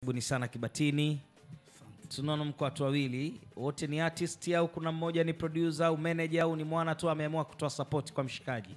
Karibuni sana Kibatini. Tunaona mko watu wawili, wote ni artist au kuna mmoja ni producer au manager au ni mwana tu ameamua kutoa support kwa mshikaji?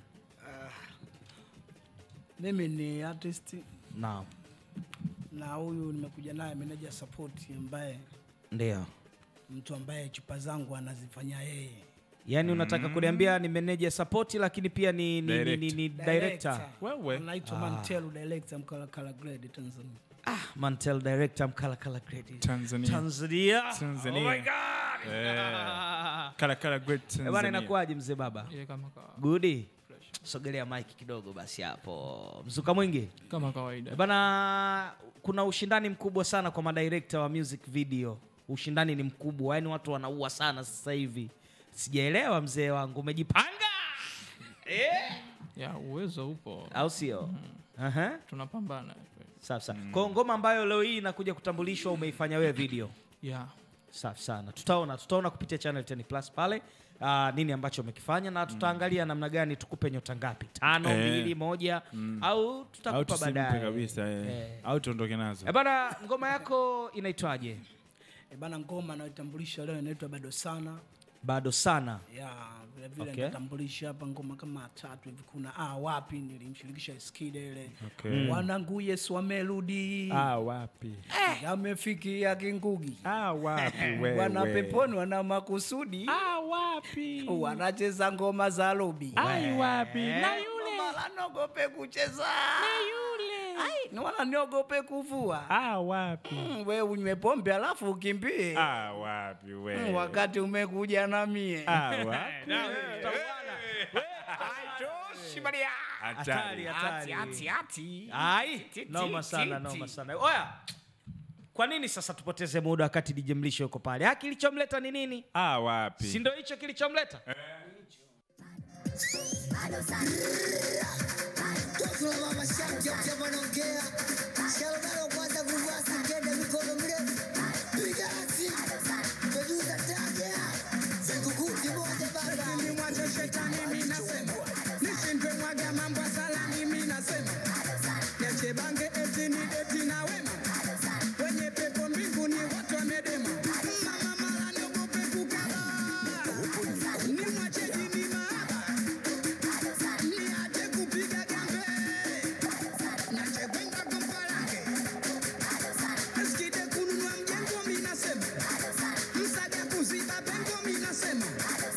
Mimi ni artist Naam, na huyu nimekuja naye manager support, ambaye ndio. mtu ambaye chupa zangu anazifanya yeye. Yaani unataka kuniambia ni manager support lakini pia ni, ni, ni, ni, ni director. Wewe. anaitwa Mantelu director Mkalakala Grade Tanzania. Ah, Mantel director Mkala Kala Credit. Tanzania. Tanzania. Tanzania. Oh my God. Eh. Kala kala great Eh, Bwana Tanzania. inakuwaje mzee baba? Ile kama kawa- Gudi. Sogelea mic kidogo basi hapo. Mzuka mwingi. kama kawaida Eh, Bana, kuna ushindani mkubwa sana kwa madirekta wa music video. Ushindani ni mkubwa, yaani watu wanaua sana sasa hivi. Sijaelewa mzee wangu, umejipanga eh? ya uwezo upo au sio? Aha. tunapambana Safi sana. Kwa ngoma ambayo leo hii inakuja kutambulishwa umeifanya wewe video. ya Safi sana. Tutaona tutaona kupitia channel 10 Plus pale ah, nini ambacho umekifanya na tutaangalia namna gani tukupe nyota ngapi, tano, Eh. mbili, moja au Au tutakupa tusimpe baadaye kabisa eh. Eh. Au tuondoke nazo. Eh, bana, ngoma yako inaitwaje? E bana, ngoma anayotambulisha leo inaitwa bado sana Bado sana. ya vile vile Okay. natambulisha hapa ngoma kama tatu hivi. Kuna ah, wapi nilimshirikisha Skide ile Okay. wanangu Yesu wamerudi Ah, wapi? amefikia Kingugi Ah, wapi wewe? wana peponi wana makusudi Ah, wapi? wanacheza ngoma za lobi Ai, wapi? Na yule. wala niogope kucheza Ai, ni wala niogope kuvua Ah, wapi? Mm, we unywe pombe alafu ukimbie Ah, wapi Mm, wewe? wakati umekuja na mie Ah, wapi? Hatari, Hatari. hatari. Ati, ati. Ai, Ti, ti, noma ti, sana, ti. noma sana. Oya. Kwa nini sasa tupoteze muda wakati DJ Mlisho yuko pale? Ha, kilichomleta ni nini? Ah, wapi? Si ndio hicho kilichomleta? Nimwache shetani mimi nasema, nishindwe mwaga mambo ya salami mimi nasema, niache bange eti ni eti na wema, wenye pepo mbinguni watu wamedema, mama mala niogope kukaba, nimwache jini mahaba, niache kupiga gambe, niache kwenda kompalange, Eskide kununua mjengo mimi nasema, msaga kuziba pengo mimi nasema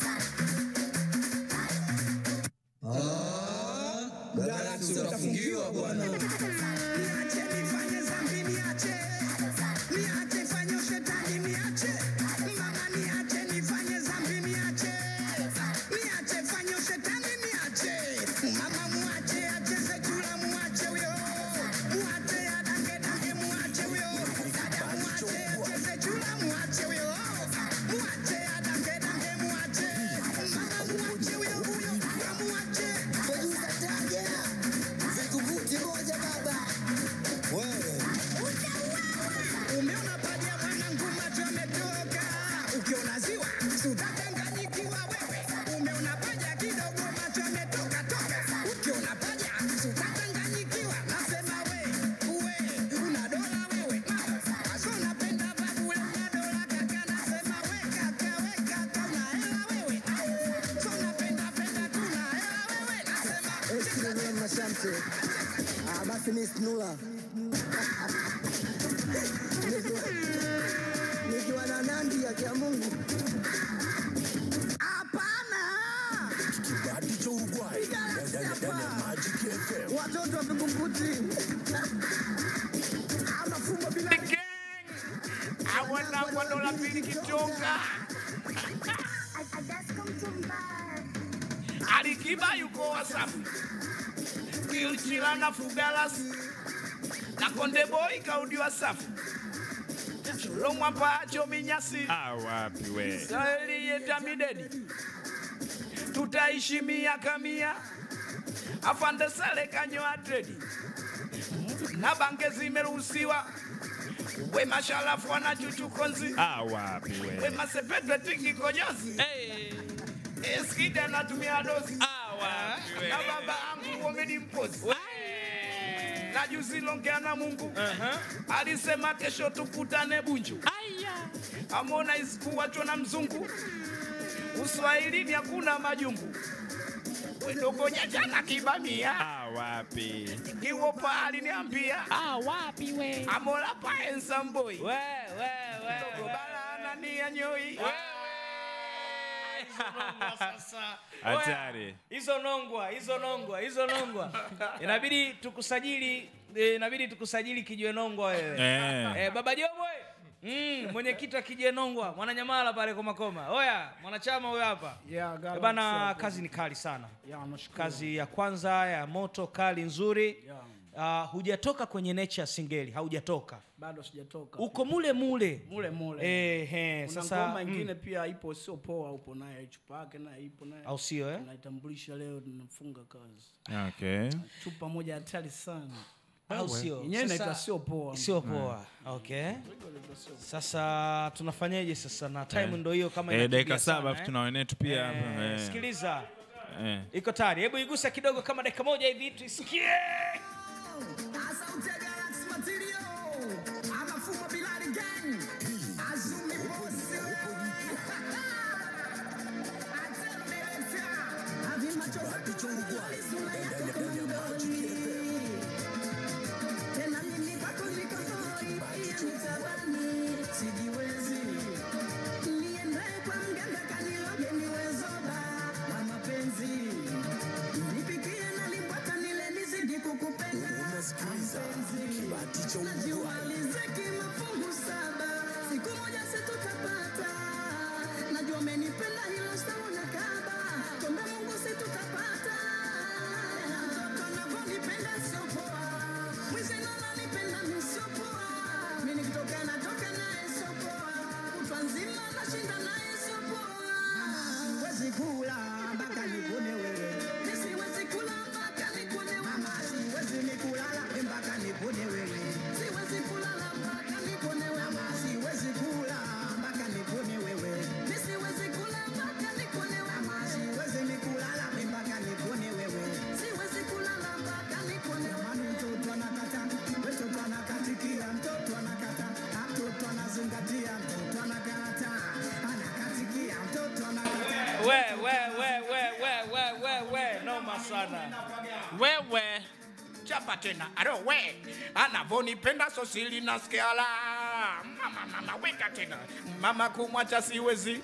Galaxy utafungiwa bwana. Niache nifanye dhambi niache. Niache fanye ushetani niache. Mama niache nifanye dhambi niache. Niache fanye ushetani niache. Mama muache acheze chura muache huyo. Muache adange dange muache huyo. Dada muache acheze chura muache huyo. Muache adange dange muache. Mama muache huyo huyo. Muache. Umeona paja ya mwanangu macho yametoka, ukiona ziwa utatanganyikiwa wewe. Umeona paja kidogo macho yametoka toka, ukiona paja utatanganyikiwa. Nasema we, we, una dola wewe, Aso unapenda babu we, una dola kaka. Nasema we kaka, we kaka, una hela wewe, so unapenda penda tu una hela wewe. Nasema Mashamte. Ah, basi mimi sinula. Nikiwa na Nandi ya kia Mungu. Hapana. Watoto wa Vingunguti. Anafumba bila Alikiba yuko Wasafi, Kilchila na Fugalas na Konde Boy kaudi Wasafi, Lomwa Pacho Minyasi, Ah, wapi wewe? Saheli yeta midedi, tutaishi miaka mia, afande Sale kanyoa dredi na bange zimeruhusiwa, we mashalafu wana chuchukonzi, Ah, wapi we wewe? masepetwe tingi konyozi, eskida natumia dozi Ah, wapi na baba angu wamedi mpozi na juzi longea na mungu alisema kesho tukutane bunju amona isikuwachwa na mzungu uswahilini hakuna majungu wedogonya jana kibamia Ah, wapi? kiwopa aliniambia amola paensamboi We, we, we, we. balanania nyoi Hatari. hizo nongwa hizo nongwa hizo nongwa inabidi tukusajili eh, inabidi tukusajili kijwe nongwa wewe Eh. eh, baba jobwe mm, mwenyekiti wa kijwe nongwa mwananyamala pale komakoma oya mwanachama huyo hapa Yeah, Eh, Galaxy bana hapo. kazi ni kali sana Yeah, nashukuru. kazi ya kwanza ya moto kali nzuri Yeah. uh, hujatoka kwenye nature singeli haujatoka bado sijatoka uko mule mule mule mule eh, eh, kuna sasa ngoma mm, ingine pia ipo sio poa upo naye chupa yake naye ipo naye au sio eh? naitambulisha leo tunafunga kazi Okay. chupa moja hatari sana au sio yenyewe Sasa- inaitwa sio poa sio poa okay sasa tunafanyeje sasa na time ndo hiyo kama Eh, inakimbia dakika sana, saba eh? tuna wenetu pia hapa. Eh, Eh. sikiliza Eh. iko tayari hebu igusa kidogo kama dakika moja hivi tuisikie Asante Galaxy Material. Amafuma Bilali Gang. Azumi Boss. Atelmeleta. Avi macho kichungwa. Sura yako kama mdoli. Tena mimi kwako niko hoi. Pia nitabani. Sijiwezi. Niendae kwa mganga kaniloge niwe zoba wa mapenzi. Nipikie na limbwata nile nizidi kukupenda. Najua riziki mafungu saba, siku moja situtapata. Najua umenipenda hilo sauna kaba, tuombe Mungu situtapata. Mtoto anavyonipenda sio poa, mwizi ndo ananipenda mi sio poa. Mi nikitoka natoka naye sio poa, kutwa nzima nashinda naye sio poa. Siwezi kula mpaka nikune wewe, mi siwezi kula mpaka nikune wewe. Mama, siwezi nikulala mpaka nikune wewe, siwezi kulala mpaka nikune wewe. Mama, siwezi kula mpaka nikune wewe, mi siwezi kula mpaka nikune wewe. Mama, siwezi nikulala mpaka nikune wewe, siwezi kulala mpaka nikune wewe. Mama, mtoto anakata, mtoto anakatikia, mtoto anakata, mtoto anazingatia, mtoto anakata, anakatikia, mtoto anakata. we we we we we we we we noma sana wewe chapa tena aro we anavonipenda sosili nasikiala mama mama weka tena mama kumwacha siwezi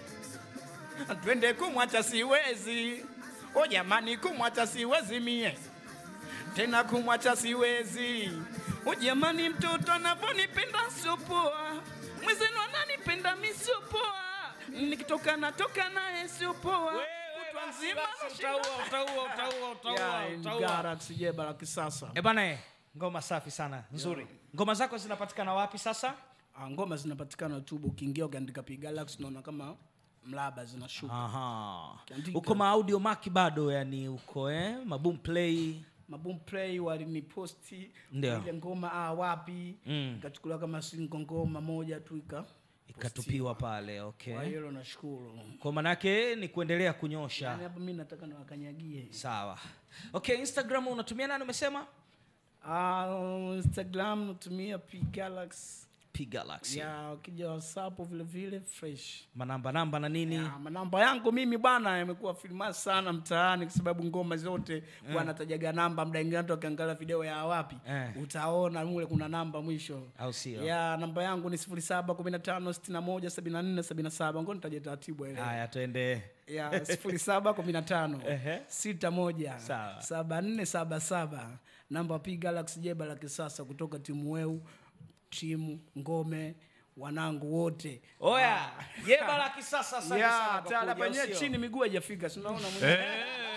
twende kumwacha siwezi o jamani kumwacha siwezi mie tena kumwacha siwezi o jamani mtoto anavonipenda sio poa mwezenu ananipenda mi sio poa nikitoka natoka naye sio poa kutwa nzima nashinda utaua utaua utaua utaua Yeah, utaua Galaxy jeba la kisasa. Eh bana eh, ngoma safi sana nzuri ngoma zako zinapatikana wapi sasa Ah, ngoma zinapatikana tu ukiingia ukiandika P Galaxy unaona kama mlaba zinashuka. Aha. Kiandika. uko maaudio maki bado yani uko eh? maboom play Maboom Play waliniposti Ndio. ile ngoma ah, wapi Mm. ikachukuliwa kama single ngoma moja tu ika ikatupiwa pale kwa okay hiyo nashukuru. kwa manake ni kuendelea kunyosha Yani hapa mimi nataka niwakanyagie. sawa okay instagram unatumia nani umesema Ah, Instagram natumia P Galaxy. p galaxy Ya ukija WhatsApp vile vile fresh. manamba namba na nini Ah, manamba yangu mimi bwana yamekuwa filmas sana mtaani kwa sababu ngoma zote wanatajaga namba mda ingine watu wakiangalia video ya wapi Eh. utaona mule kuna namba mwisho au sio ya namba yangu ni sifuri saba kumi na tano sitini na moja sabini na nne sabini na saba ngo nitaja taratibu ile haya tuende ya sifuri saba kumi na tano Ehe. sita moja Sawa. saba nne saba saba namba P Galaxy jeba la kisasa kutoka timu weu timu ngome wanangu wote oya jeba la kisasa asante sana ya kwa tala kuja, penyewe usio. chini miguu haijafika si unaona mwenyewe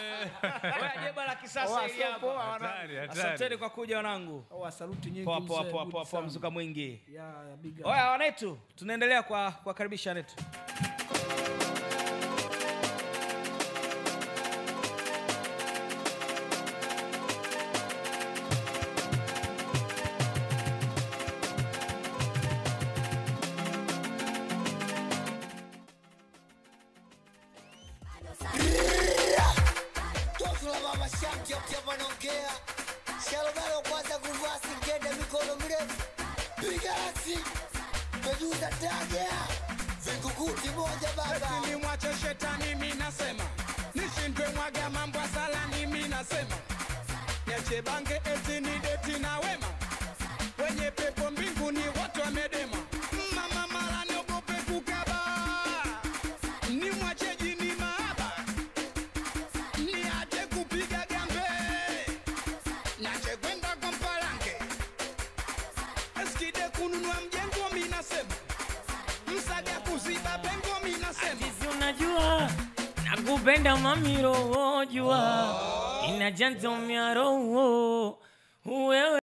oya jeba la kisasa Oa, hili sio hapa. poa, wana- Hatari, hatari. asanteni kwa kuja wanangu Oa, saluti nyingi poa poa mzee, poa good poa poa sana. mzuka mwingi Ya, ya, big up. oya wanetu tunaendelea kwa kuwakaribisha wanetu Toto la baba shanki hapa anaongea. Shalomelo kwanza kuvaa piga rasi mejuza taja vingukuti moja baba Eti nimwache shetani mi nasema nishindwe mwaga mambo ya salani mi nasema niache bange eti ni deti na wema wenye pepo mbinguni wote wamedema mama mala niogope kukaba nimwache jini maaba niache kupiga gambe nache kwenda kwa mpalange eskide kununua mjengo mi nasema msaga kuziba pengo mi nasema Sisi unajua nakupenda mamiro jua inajanto miaro wewe